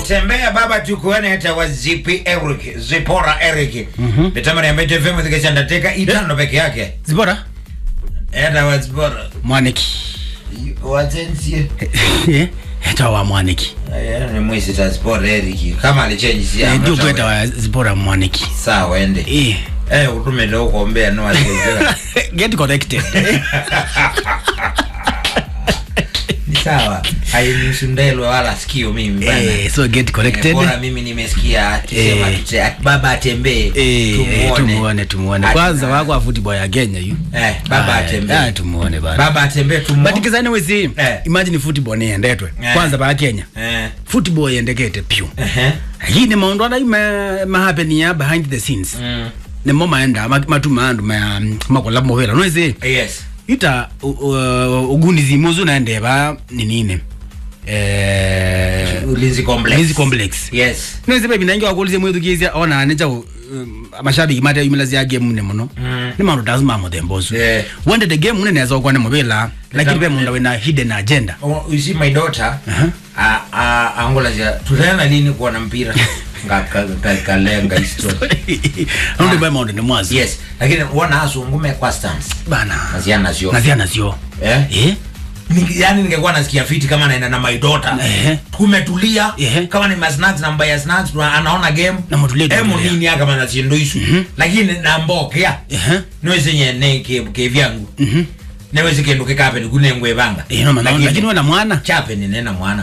utembea baba tukuone hata wa zipi Eric Zipora Eric Mhm. Betama ni ambete femu thike ndateka itano peke yake zibora Eta wa Zipora mwaniki Watensie Eh, eta wa mwaniki Aya ni mwisi ta Zipora Eric Kama alichange si ya ndio kweta wa zibora mwaniki Sawa ende eh Eh utume leo kuombea no asijira get connected Ni sawa Hainisundelwe wala sikio mimi bana eh so get Eh, connected Bora mimi nimesikia akisema Eh. tute- baba atembee eh eh, tumuone tumuone Ati- kwanza wako wa football ya Kenya yu Eh, baba Ah, atembee. ah, tumuone bana baba atembee tumuone but kizani wezi Eh. imagine football ni endetwe Eh. kwanza ba Kenya Eh, football yendekete pyu ehe, lakini maundu ana ma, ma happen ya behind the scenes mm, nimo maenda ma- matuma andu ma makola movela noise yes ita u- u- ugunizi muzu naendeba ninine eh ulinzi complex Ulinzi complex. yes noise baby nange wakulize mwithu kizia ona aneja um, amashabiki mate yumila ya game mune muno Mm. ni maundu lazima muthembozu Yeah. wende the game mune neza ukwane muvila lakini pe munda wina hidden agenda Oh, you see my daughter Aha. a- a- angola zia tutaenda lini kuona mpira Nga- ka- ka- kalenga history nundu ba maundu ni mwazi yes lakini wana asungume kwa stance bana naziana sio nazia nazio eh eh Ninge- yani ningekuwa nasikia fiti kama naenda na my daughter Ehe. tumetulia Ehe. kama ni masnacks na mbaya snacks tuna- anaona game Na mutulie emu tuendelea. nini aka mana chindo isu lakini nambokea Ehe. niweze nyene ke ke vyangu mhm niweze kendo kikape ni kune ngwe banga eh no maana lakini wana mwana chape ni nena mwana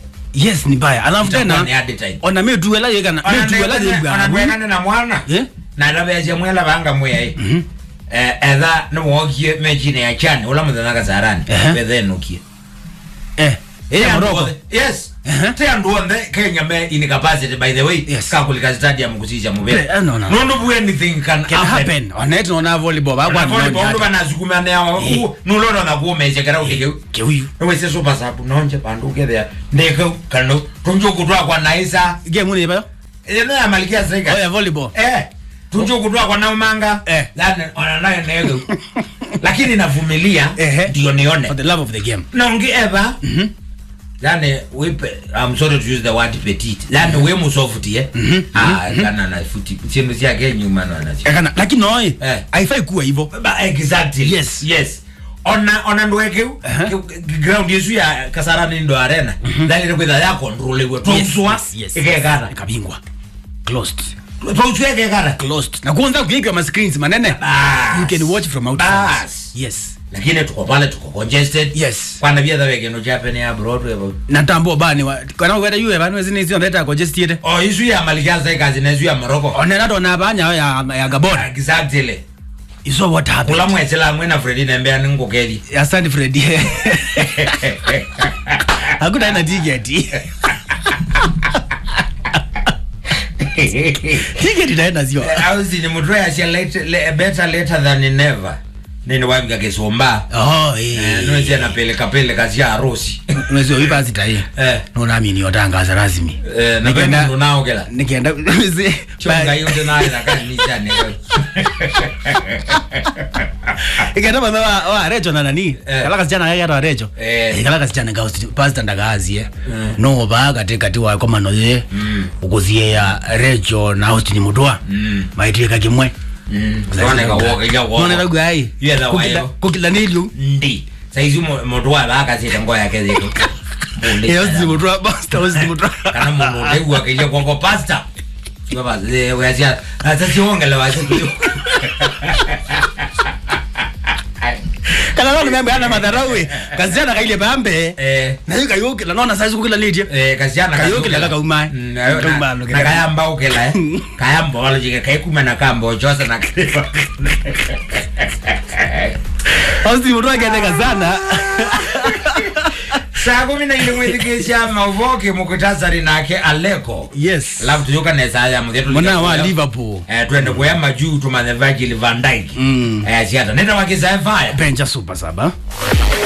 yes ni baya alafu Itakuwa ni tena hard time. ona metuela yekana metuela yebwa onandwekane na mwana eh na ndabeacia mwela banga mweyae mhm eh etha niwokie mechine ya chane ula muthenya kasarani Ehe. bethenukie eh eh moroko yes Ehe. te andu onthe kenya me in capacity by the way Yes. kakulika stadium kucija mubere Eh, no, no. nundu bu anything can, can happen onet nona volleyball ba kwa Bona bondu banazukuma nao Eh. nulono na kumeje kara ukike ke huyu wese super sub nonje bandu ukethea ndeke kano tunjo kutwa kwa naisa game ni bayo ene ya malikia oh seka ya volleyball eh tunjo kutwa kwa naumanga Eh. lana ona nayo nego lakini navumilia Ehe. ndio nione for the love of the game nongi eva mhm yani wipe i'm sorry to use the word petit yani we musofuti eh Mhm, ah kana na futi sindu cia kenyu mana na cia kana lakini noi Eh. haifai kuwa hivyo ba exactly Yes. yes ona ona ndweke Aha. ground yesu ya kasarani ndo arena ndani kwitha ya control we tuswa ikekara ikabingwa closed tuswa ikekara closed na kwanza kuikiwa ma screens manene Bas. you can watch from outside Bas. yes lakini tuko pale tuko congested yes kwana bia thawe kino japan ya broadway bo na tambo bani wa kana kwenda yue bani wezi nizio ndeta congested oh isu ya malikia sai kazi na isu ya morocco onena ndo na banya ya ya gabon exactly iso what happened kula mwetsela mwena fredi nembea ningukeli asante fred hakuna ina ticket ticket itaenda sio ausi ni mutwe acia late- le- better later than never nini wabika kisomba oh eh nwezia napeleka peleka cia harusi mwezi wa ipa sita hii Eh. nona mimi yotangaza rasmi Eh, na Nikienda- mundu naogela nikienda mwezi chonga yote naye nakanisane ikenda mama wa wa recho na nani Eh. kala kasichana yake ata recho Eh. kala kasichana ga pastor ndagazi eh Mm. no ba kati kati wa koma no ye Mm. ukuzie ya recho na Austin mudwa Mm. maitika kimwe noneka woke ja nona woke gai Yeah, that way, yo. kukila nilio ndi saizi mundu wa bakasite ngo yake zitu eh Austin mudwa pastor Austin mudwa kana mundu utegua kija kwako pasta Baba, eh, weasia atasiongela wasikiyo kana nona membe ana madharau we kasichana kaile bambe eh na hiyo kayokila nona saizi kukila nitie eh kasiana Kayokela kaka umai. Kaumba no kela. kayamba ukela eh kayamba wala jike kaikuma na kambo chosa na Austin mudwa kaendeka sana saa kumi na ile mwezi kisha mavoke mukutasari nake aleko yes alafu tuyoka nesa ya mudhetu mwana wa liverpool eh twende kuyama juu tumane Virgil van Dijk Mm. eh siata nenda wakisa fire benja super saba